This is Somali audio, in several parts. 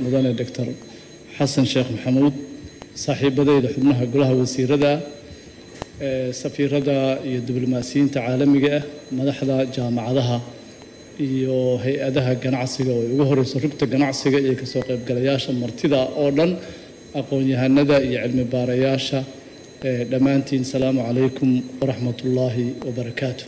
mudane doctor xasan sheekh maxamuud saaxiibadeyda xubnaha golaha wasiirada safiirada iyo diblomaasiyiinta caalamiga ah madaxda jaamacadaha iyo hay-adaha ganacsiga oo ay ugu horeyso rugta ganacsiga iyo kasoo qaybgalayaasha martida oo dhan aqoon-yahanada iyo cilmi baarayaasha dhammaantiin salaamu calaykum waraxmat ullaahi wabarakaatu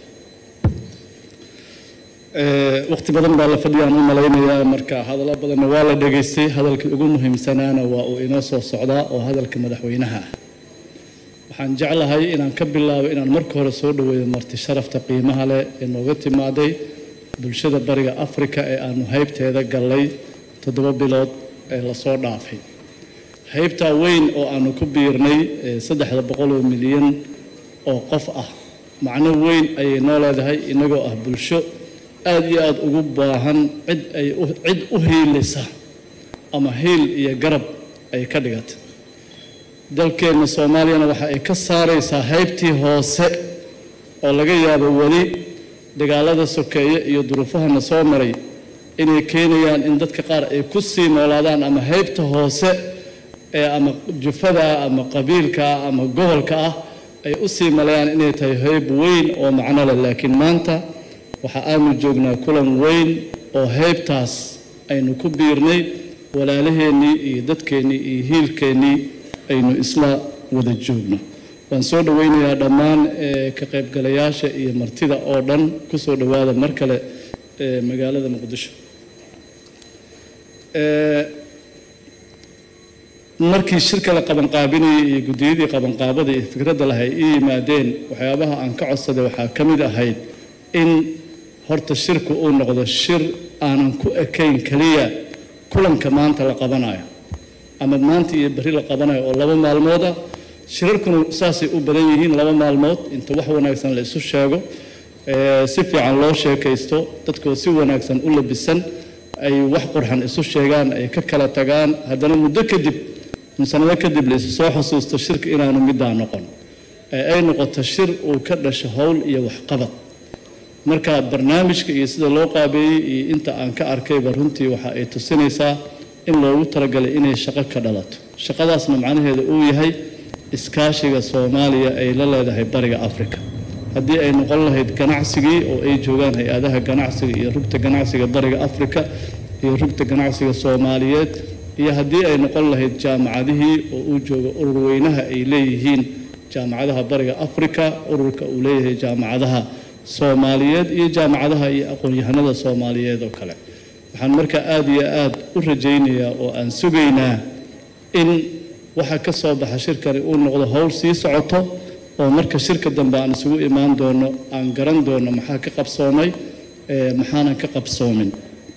waqti badan baa la fadhiyaan u malaynayaa marka hadallo badanna waa la dhegaystay hadalkii ugu muhiimsanaana waa uu inoo soo socdaa oo hadalka madaxweynaha ah waxaan jeclahay inaan ka bilaabo inaan marka hore soo dhaweeyo marti sharafta qiimaha leh ee nooga timaaday bulshada bariga afrika ee aanu haybteeda gallay toddoba bilood ee lasoo dhaafay haybtaa weyn oo aanu ku biirnay saddexda boqol oo milyan oo qof ah macno weyn ayay noo leedahay inagoo ah bulsho aada iyo aada ugu baahan cid ay cid u hiilisa ama hiil iyo garab ay ka dhigata dalkeenna soomaaliyana waxa ay ka saaraysaa haybtii hoose oo laga yaabo weli dagaalada sokeeye iyo duruufahana soo maray inay keenayaan in dadka qaar ay ku sii noolaadaan ama haybta hoose ee ama jufada ama qabiilka ama gobolka ah ay u sii malayaan inay tahay hayb weyn oo macno leh laakiin maanta waxa aanu joognaa kulan weyn oo haybtaas aynu ku biirnay walaalaheennii iyo dadkeennii iyo hiilkeennii aynu isla wada joogno waan soo dhoweynayaa dhammaan ka qaybgalayaasha iyo martida oo dhan ku soo dhowaada mar kale magaalada muqdisho markii shirka la qabanqaabinayay iyo guddiyadii qabanqaabada iyo fikradda laha ay ii yimaadeen waxyaabaha aan ka codsaday waxaa ka mid ahayd in horta shirku uu noqdo shir aanan ku ekayn keliya kulanka maanta la qabanayo ama maanta iyo berri la qabanayo oo laba maalmood ah shirarkuna saasay u badan yihiin laba maalmood inta wax wanaagsan la isu sheego si fiican loo sheekaysto dadkoo si wanaagsan u labisan ay wax qurxan isu sheegaan ay ka kala tagaan haddana muddo kadib sanado kadib la isu soo xusuusto shirka inaanu middaa noqon ee ay noqoto shir uu ka dhasho howl iyo waxqabad marka barnaamijka iyo sida loo qaabeeyey iyo inta aan ka arkayba runtii waxa ay tusinaysaa in loogu talagalay inay shaqo ka dhalato shaqadaasna macnaheeda uu yahay iskaashiga soomaaliya ay la leedahay bariga afrika haddii ay noqon lahayd ganacsigii oo ay joogaan hay-adaha ganacsiga iyo rugta ganacsiga bariga afrika iyo rugta ganacsiga soomaaliyeed iyo haddii ay noqon lahayd jaamacadihii oo uu joogo urur weynaha ay leeyihiin jaamacadaha bariga afrika ururka uu leeyahay jaamacadaha soomaaliyeed iyo jaamacadaha iyo aqoon-yahanada soomaaliyeed oo kale waxaan markaa aada iyo aada u rajaynayaa oo aan sugaynaa in waxa ka soo baxa shirkani uu noqdo howl sii socoto oo marka shirka dambe aan isugu imaan doono aan garan doono maxaa ka qabsoomay maxaanan ka qabsoomin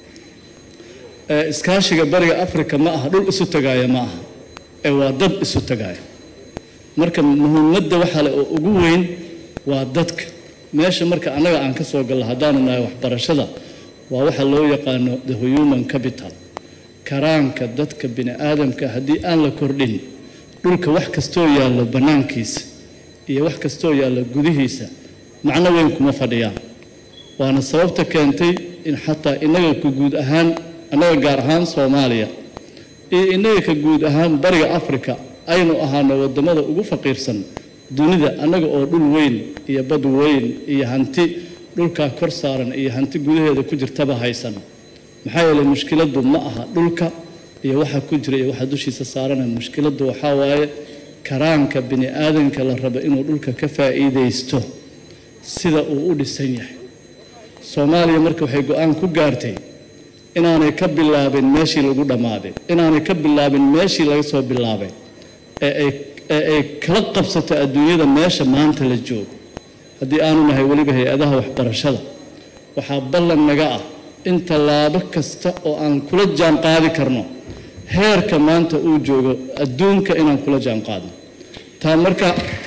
iskaashiga bariga afrika ma aha dhul isu tagaaya ma aha ee waa dad isu tagaaya marka muhiimadda waxaa le oo ugu weyn waa dadka meesha marka annaga aan ka soo gallo haddaanu nahay waxbarashada waa waxa loo yaqaano the human capital karaanka dadka bini aadamka haddii aan la kordhin dhulka wax kastoo yaallo bannaankiisa iyo wax kastoo yaallo gudihiisa macno weyn kuma fadhiyaan waana sababta keentay in xataa innaga ka guud ahaan annaga gaar ahaan soomaaliya iyo innaga ka guud ahaan bariga afrika aynu ahaano waddamada ugu faqiirsan dunida annaga oo dhul weyn iyo bad weyn iyo hanti dhulkaa kor saaran iyo hanti gudaheeda ku jirtaba haysan maxaa yeelay mushkiladdu ma aha dhulka iyo waxa ku jira iyo waxa dushiisa saarana mushkiladdu waxaa waaye karaanka bini aadanka la rabo inuu dhulka ka faa'iidaysto sida uu u dhisan yahay soomaaliya marka waxay go-aan ku gaartay inaanay ka bilaabin meeshii lagu dhammaaday inaanay ka bilaabin meeshii laga soo bilaabay ee ay ee ay kala qabsato adduunyada meesha maanta la joogo haddii aanu nahay weliba hay-adaha waxbarashada waxaa ballan naga ah in tallaabo kasta oo aan kula jaan qaadi karno heerka maanta uu joogo adduunka inaan kula jaan qaadno taa marka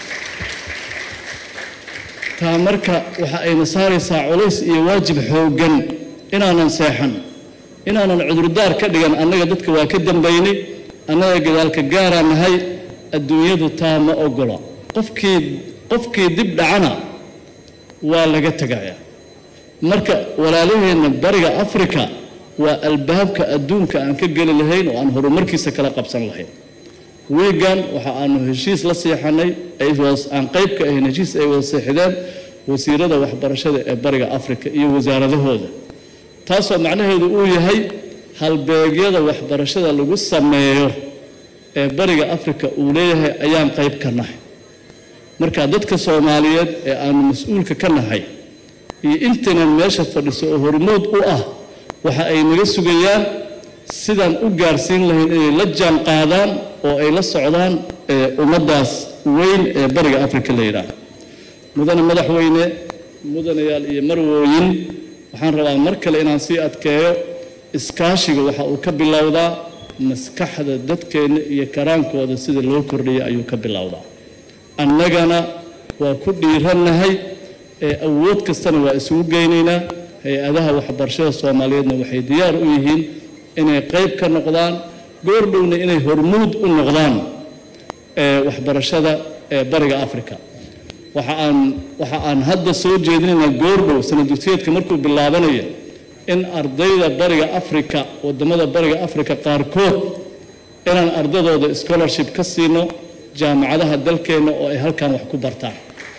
taa marka waxa ayna saaraysaa culays iyo waajib xooggan inaanan seexan inaanan cudurdaar ka dhigan annaga dadka waa ka dambaynay annaga gadaalka gaaraa nahay adduunyadu taa ma ogola qofkii qofkii dib dhacana waa laga tegayaa marka walaalaheenna bariga afrika waa albaabka adduunka aan ka geli lahayn oo aan horumarkiisa kala qabsan lahayn wiigan waxa aanu heshiis la seexanay aan qayb ka ahayn heshiis ay wada seexdeen wasiirada waxbarashada ee bariga afrika iyo wasaaradahooda taasoo macnaheedu uu yahay halbeegyada waxbarashada lagu sameeyo ee bariga afrika uu leeyahay ayaan qayb ka nahay marka dadka soomaaliyeed ee aanu mas-uulka ka nahay iyo intaynan meesha fadhiso oo hormood u ah waxa ay naga sugayaan sidaan u gaarsiin lahayn inay la jaan qaadaan oo ay la socdaan ummaddaas weyn ee bariga afrika la yidhaahdo mudane madaxweyne mudanayaal iyo marwooyin waxaan rabaa mar kale inaan sii adkeeyo iskaashiga waxa uu ka bilowdaa maskaxda dadkeenna iyo karaankooda sida loo kordhiyay ayuu ka bilowdaa annagana waa ku dhiirannahay ee awood kastana waa isugu geynaynaa hay-adaha waxbarashada soomaaliyeedna waxay diyaar u yihiin inay qayb ka noqdaan goordhowna inay hormuud u noqdaan waxbarashada ee bariga africa waxa aan waxa aan hadda soo jeedinaynaa goordhow sanad dugsiyeedka markuu bilaabanayo in ardayda bariga africa wadamada bariga africa qaarkood inaan ardadooda scholarship ka siino jaamacadaha dalkeenna oo ay halkan wax ku bartaan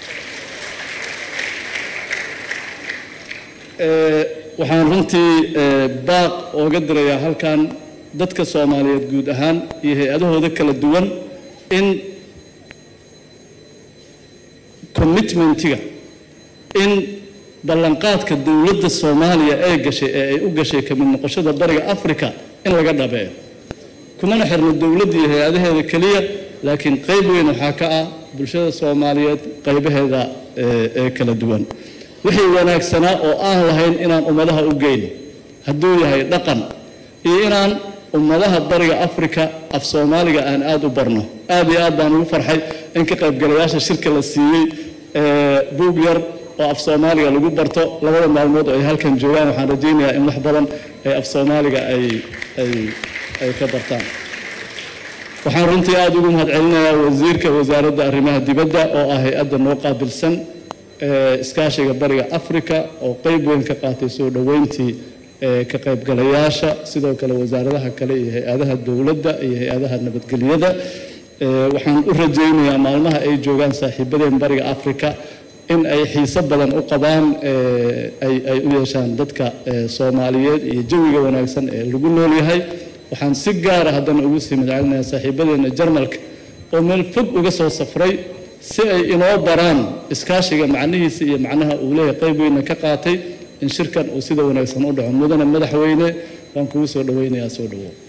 waxaan runtii baaq ooga dirayaa halkan dadka soomaaliyeed guud ahaan iyo hay-adahooda kala duwan in commitmentiga in ballanqaadka dowladda soomaaliya ee gashay ee ay u gashay ka mid noqoshada bariga africa in laga dhabeeyo kumana xirno dowladda iyo hay-adaheeda keliya laakiin qayb weyn waxaa ka ah bulshada soomaaliyeed qaybaheeda ee kala duwan wixii wanaagsanaa oo aan lahayn inaan ummadaha u geyno hadduu yahay dhaqan iyo inaan ummadaha bariga africa af soomaaliga aan aada u barno aad iyo aad baan ugu farxay in ka qaybgalayaasha shirka la siiyey buug yar oo af soomaaliga lagu barto labada maalmood oo ay halkan joogaan waxaan rajaynayaa in wax badan ee af soomaaliga ay ay ay ka bartaan waxaan runtii aada ugu mahadcelinayaa wasiirka wasaaradda arrimaha dibadda oo ah hay-adda noo qaabilsan iskaashiga bariga africa oo qayb weyn ka qaatay soo dhoweyntii ka qaybgalayaasha sidoo kale wasaaradaha kale iyo hay-adaha dowladda iyo hay-adaha nabadgelyada waxaan u rajaynayaa maalmaha ay joogaan saaxiibadeen bariga africa in ay xiiso badan u qabaan ay u yeeshaan dadka soomaaliyeed iyo jawiga wanaagsan ee lagu nool yahay waxaan si gaara haddana ugu sii madcelinayaa saaxiibadeena jarmalka oo meel fog uga soo safray si ay inoo baraan iskaashiga macnihiisa iyo macnaha uu leeyahay qayb weyna ka qaatay in shirkan uu sida wanaagsan u dhaco mudane madaxweyne waan kugu soo dhoweynayaa soo dhawow